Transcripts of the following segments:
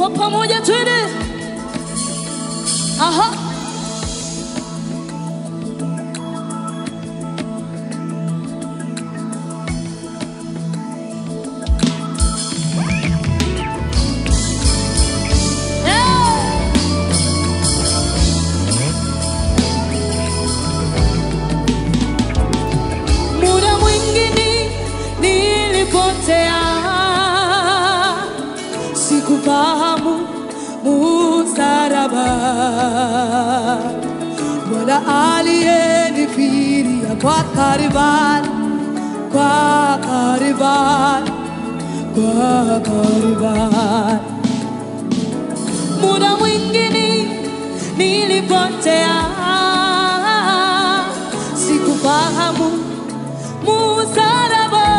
kwa pamoja twende. Aha. Eh. Muda mwingine nilipotea, sikufahamu msalaba. Bwana aliyenifiria kwa Kalvari, kwa Kalvari, kwa Kalvari. Muda mwingine nilipotea, sikufahamu msalaba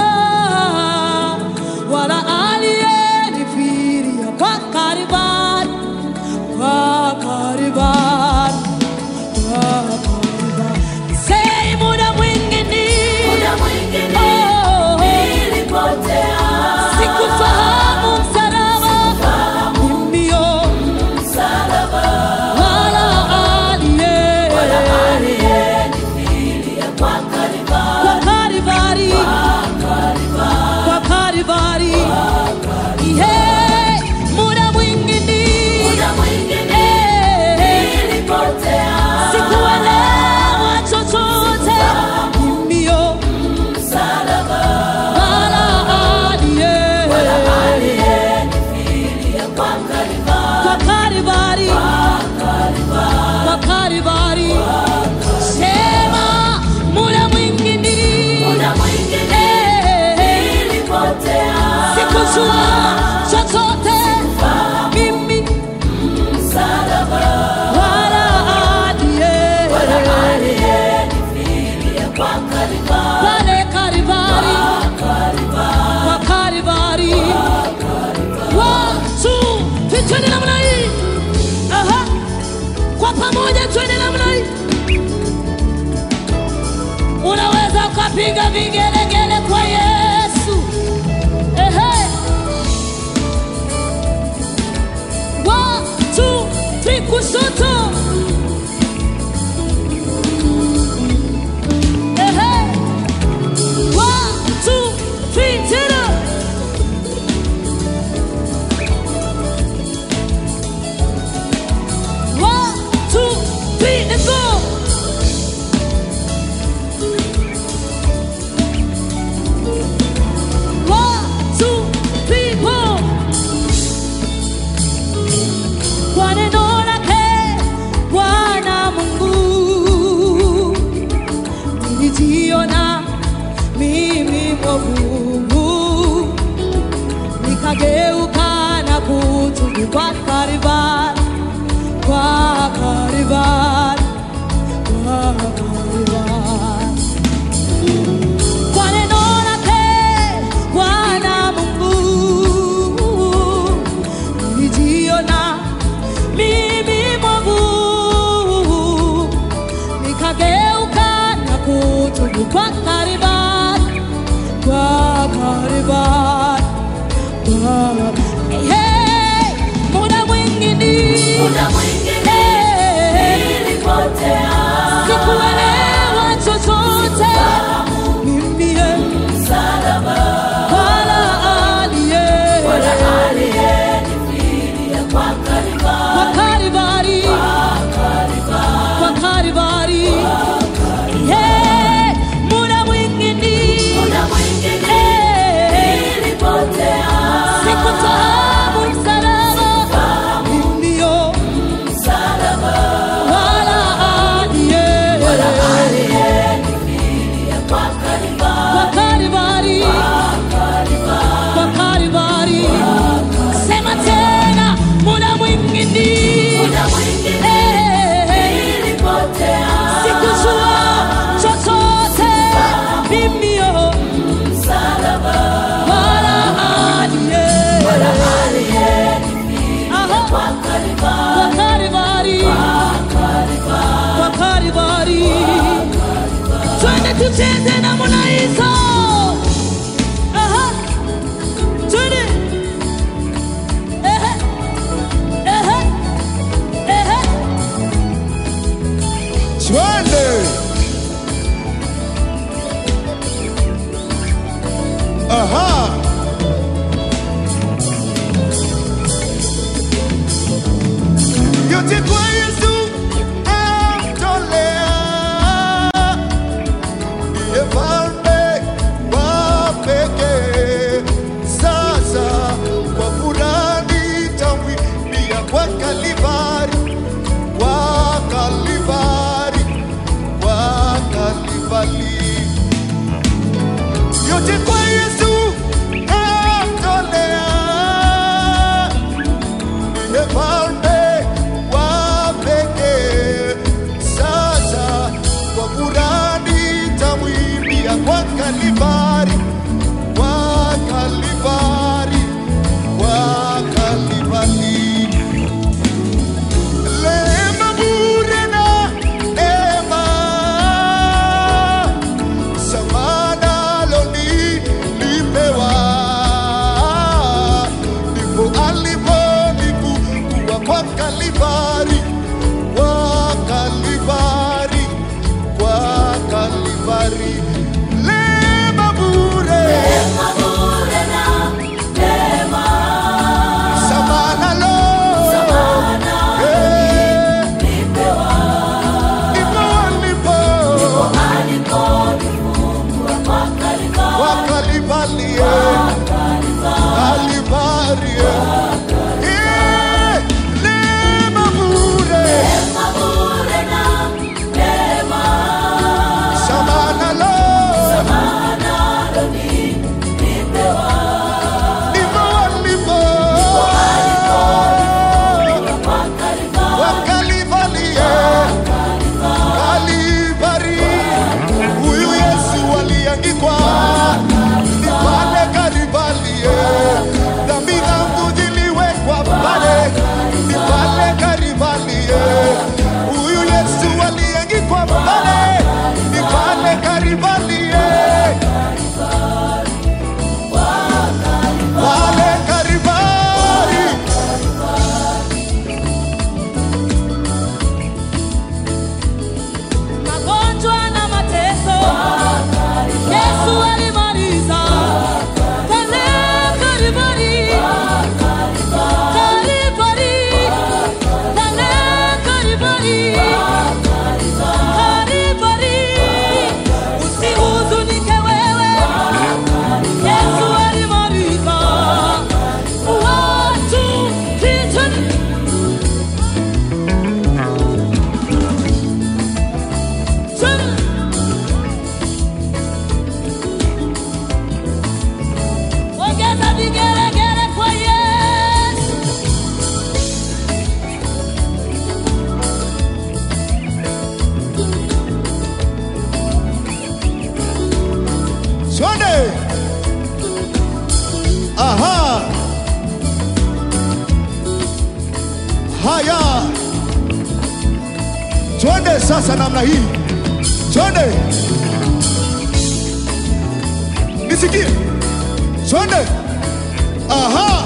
wala aliyenifiria kwa Kalvari, kwa Kalvari, kwa Kalvari. Say muda mwingine Muda mwingine oh, nilipotea, sikufahamu msalaba mbio msalaba wala aliye wala aliyenifilia kwa Kalvari, kwa Kalvari, kwa Kalvari. Yeah, muda mwingine muda mwingine eh, nilipotea, sikuelewa chochote mbio msalaba wala aliye wala aliyenifilia kwa Kalvari, kwa Kalvari, kwa Kalvari. Sema muda mwingine muda mwingine eh, nilipotea, sikujua chochote mimi msalaba wala aliye wala aliyenifilia kwa Kalvari, pale Kalvari, kwa Kalvari. One, two, three, twende namna hii. Aha. Kwa pamoja twende namna hii. Unaweza ukapiga vigelegele kwa Yesu. Ehe. One, two, three, kushoto. Ehe. One, two, three, tena. One, two, three, let's go. One, two, three, four. Kwa neno lake Bwana Mungu nilijiona mimi mwovu, nikageuka na kutubu kwa Kalvari, kwa Kalvari, kwa Kalvari. Kwa neno lake Bwana Mungu nilijiona mimi mwovu, nikageuka na kutubu kwa Kalvari, kwa Kalvari, kwa Hey, muda mwingine muda mwingine Hey, nilipotea, sikuelewa chochote mimi eh, msalaba wala aliye wala aliyenifilia kwa Kalvari, kwa Kalvari, kwa Kalvari. Yeah, muda mwingine muda mwingine eh, nilipotea, sikufahamu msalaba ndio msalaba wala aliye aliyenifilia kwa Kalvari, kwa Kalvari, kwa Kalvari. Sema tena, muda mwingine muda mwingine eh, nilipotea, sikujua chochote mimi oh, msalaba wala aliye aliyenifilia Aha, kwa Kalvari, kwa Kalvari, kwa Kalvari. Twende tucheze namna hizo. Aha, twende. Ehe. Kalvari, Kalvari, eh, neema bure, Mabure na neema, samana lo, nalo ni nipewa. nimo nimo, Kwa Kalvari, wa Kalvari, eh, Kalvari, huyu Yesu aliangikwa ni pale Kalvari, eh, dhambi zangu ziliwekwa pale, ni pale Kalvari, eh, huyu Yesu aliangikwa pale, ni pale Kalvari, eh, pale Kalvari. magonjwa na mateso Yesu alimaliza pale Kalvari, Kalvari, pale Kalvari, Kalvari. Usihuzunike wewe, Yesu alimaliza watu kichwani Chana. Ongeza vigelegele kwa Yesu. Twende. Aha. Haya. Twende sasa namna hii. Twende. Nisikie. Twende. Aha.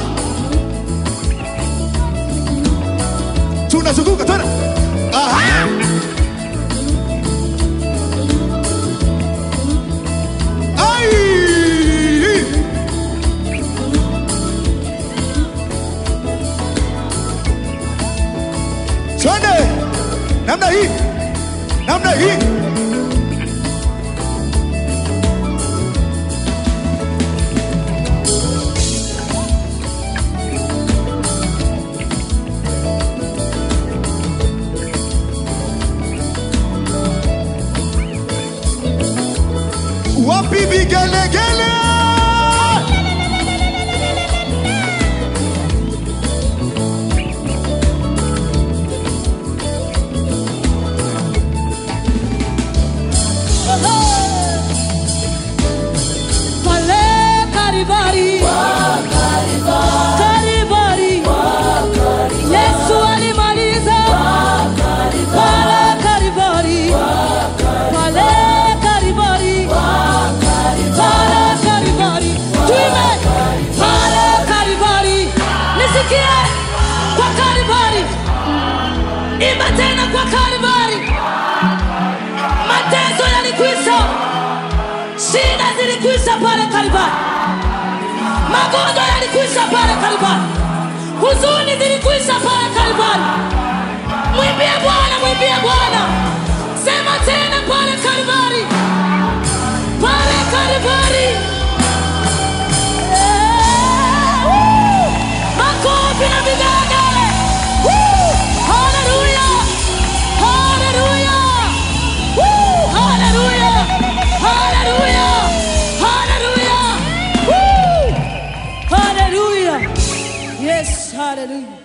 Tunazunguka twende. Aha. Ai! Twende namna hii, namna hii. Wapi vigelegele? Pale Kalvari, Kalvari, Yesu alimaliza pale Kalvari, pale Kalvari, pale Kalvari, tuime pale Kalvari, nisikie kwa Kalvari, imba tena kwa Kalvari, mateso yalikwisha shida zilikwisha pale Kalvari, magonjwa yalikwisha pale Kalvari, huzuni zilikwisha pale Kalvari. Mwimbie Bwana, mwimbie Bwana, sema tena pale Kalvari, pale Kalvari. Eh, woo! Makofi na vigelegele. Woo! Haleluya, haleluya. Woo! Hallelujah! Hallelujah! Hallelujah! Woo! Hallelujah! Yes, hallelujah.